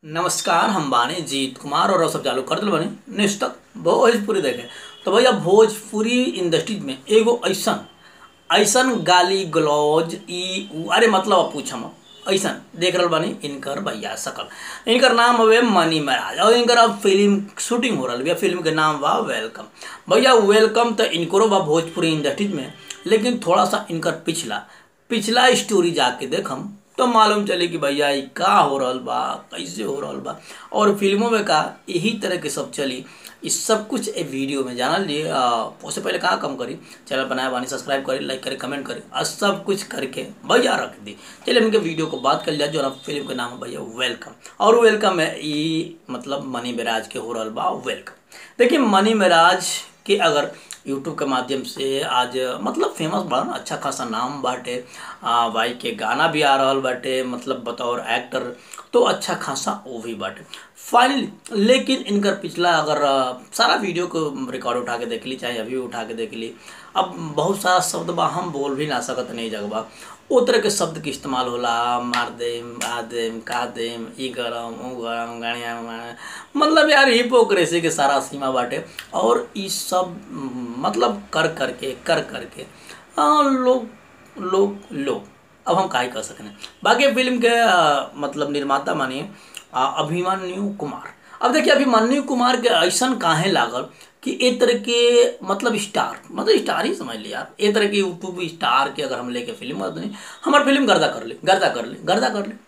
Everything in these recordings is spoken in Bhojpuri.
नमस्कार हम बानी जीत कुमार और सब चालू कर दिल बानी नेक्स्ट तक भोजपुरी देखे तो भैया भोजपुरी इंडस्ट्रीज में एगो ऐसन ऐसन गाली गलौज ई उ अरे मतलब अब पूछम ऐसन देख रहल बानी इनकर भैया सकल इनकर नाम हवे मनी महाराज और इनकर अब फिल्म शूटिंग हो रहा भैया फिल्म के नाम बा वेलकम भैया वेलकम तो इनकरो बा भोजपुरी इंडस्ट्रीज में लेकिन थोड़ा सा इनकर पिछला पिछला स्टोरी जाके देखम तो मालूम चले कि भैया ई का हो रहल बा कैसे हो रहल बा और फिल्मों में का यही तरह के सब चली इस सब कुछ ए वीडियो में जानल जी उससे पहले कहाँ कम करी चैनल बनाया बानी सब्सक्राइब करी लाइक करी कमेंट करी और सब कुछ करके भैया रख दी चलिए उनके वीडियो को बात कर लिया जो ना फिल्म का नाम है भैया वेलकम और वेलकम है ई मतलब मनी मेराज के हो रहल बा वेलकम देखिए मनी मेराज के अगर यूट्यूब के माध्यम से आज मतलब फेमस बड़ा ना अच्छा खासा नाम बाटे आ, भाई के गाना भी आ रहल बाटे मतलब बतौर एक्टर तो अच्छा खासा वो भी बाटे फाइनली लेकिन इनकर पिछला अगर आ, सारा वीडियो को रिकॉर्ड उठा के देख ली चाहे अभी उठा के देख ली अब बहुत सारा शब्द बा हम बोल भी ना सकत नहीं जगबा ओ तरह के शब्द के इस्तेमाल होला मार देम आ देम का देम ई गरम ऊ गरम गाड़िया मतलब यार हिपोक्रेसी के सारा सीमा बाटे और ई सब मतलब कर करके कर करके आ, लोग लोग लोग अब हम काहे कर सकते बाकी फिल्म के आ, मतलब निर्माता मानिए अभिमन्यु कुमार अब देखिए अभिमन्यु कुमार के ऐसा काहे लागल कि ए तरह के मतलब स्टार मतलब स्टार ही समझ लिया आप ए तरह के यूट्यूब स्टार के अगर हम लेके फिल्म कर दें हमार फिल्म गर्दा कर ले गर्दा कर ले गर्दा कर ले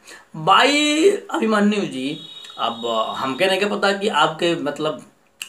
बाई अभिमन्यु जी अब हमके नहीं के पता कि आपके मतलब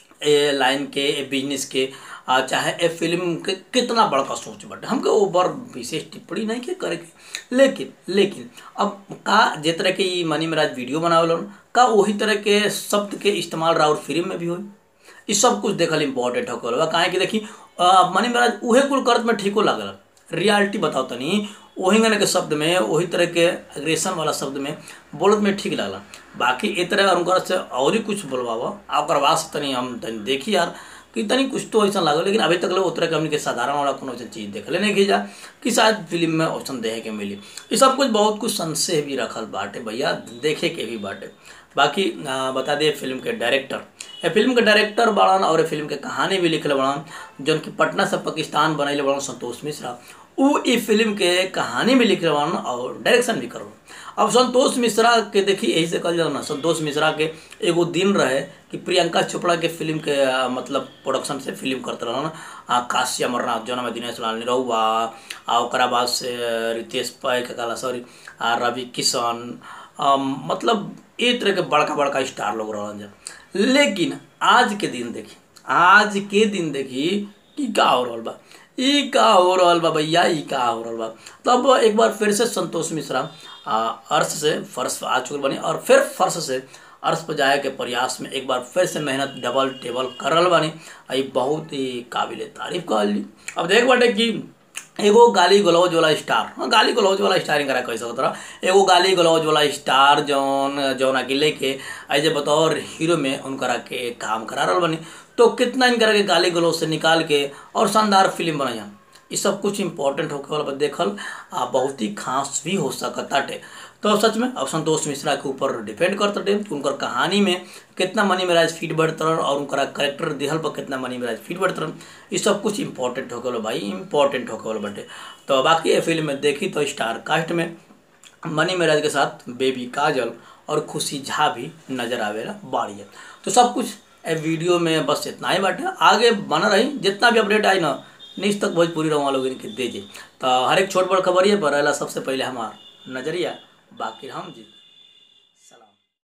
ए लाइन के ए बिजनेस के आ, चाहे ए फिल्म के कितना बड़का सोच बटे हमके ऊपर विशेष टिप्पणी नहीं के करे के लेकिन लेकिन अब का जे तरह के ई मनी महाराज वीडियो बनावलन का वही तरह के शब्द के इस्तेमाल राउर फिल्म में भी होई ई सब कुछ देखल इम्पोर्टेंट होकर बा काहे कि देखी मनी महाराज उहे कुल करत में ठीको लागल रियलिटी बताओ तनी वही गने के शब्द में वही तरह के एग्रेशन वाला शब्द में बोलत में ठीक लागला बाकी ए तरह उनकर से और ही कुछ बोलवावा ओकर बाद से तनी हम तनी देखी यार कि तनी कुछ तो ऐसा लागल लेकिन अभी तक उतरे के हमने के साधारण वाला कोनो ऐसा चीज़ देखले नहीं खींचा कि शायद फिल्म में ऑप्शन देखे के मिली ये सब कुछ बहुत कुछ संशय भी रखल बाटे भैया देखे के भी बाटे बाकी आ, बता दिए फिल्म के डायरेक्टर ये फिल्म के डायरेक्टर बड़न और फिल्म के कहानी भी लिखल बड़न जौन की पटना से पाकिस्तान बनैले बड़न संतोष मिश्रा उ ई फिल्म के कहानी भी लिख बड़न और डायरेक्शन भी कर अब संतोष मिश्रा के देखी यही से कल जाओ ना संतोष मिश्रा के एगो दिन रहे कि प्रियंका चोपड़ा के फिल्म के आ, मतलब प्रोडक्शन से फिल्म करते रहन आ काशी अमरनाथ जौन में दिनेश लाल निरहुआ आ ओकरा बाद से रितेश पै के कहला सॉरी आ रवि किशन आ, मतलब ए तरह के बड़का बड़का स्टार लोग रहन जब लेकिन आज के दिन देखी आज के दिन देखी कि का हो रहल बा ई का हो रहल बा भैया ई का हो रहल बा तब एक बार फिर से संतोष मिश्रा अर्श से फर्श आ चुके बनी और फिर फर्श से अर्श पर जाए के प्रयास में एक बार फिर से मेहनत डबल टेबल करल बानी आई बहुत ही काबिल तारीफ कहल ली अब देख बाटे कि एगो गाली गलौज वाला स्टार हाँ गाली गलौज वाला स्टार इनकरा कह सकत रहा एगो गाली गलौज वाला स्टार जौन जौन के लेके ऐसे बतौर हीरो में उनकरा के काम करा रहा बनी तो कितना इनकरा के गाली गलौज से निकाल के और शानदार फिल्म बनाया ये सब कुछ इम्पोर्टेंट होके वाला देखल आ बहुत ही खास भी हो सकताटे तो सच में अब संतोष मिश्रा के ऊपर डिपेंड करता टे उनकर कहानी में कितना मनी महाराज फीट बढ़तरन और उनका करेक्टर दिहल पर कितना मनी महाराज फीट बढ़तरन ये सब कुछ इम्पोर्टेंट होके वाला भाई इम्पोर्टेंट होके वाला बटे तो बाकी ये फिल्म में देखी तो स्टार कास्ट में मनी महाराज के साथ बेबी काजल और खुशी झा भी नजर आवेला बाड़ी तो सब कुछ वीडियो में बस इतना ही बाटे आगे बना रही जितना भी अपडेट आई ना नीच तक भोजपुरी रहा लोग इनके दीजिए तो हर एक छोट बड़ खबर ये पर सबसे पहले हमार नजरिया बाकी हम जी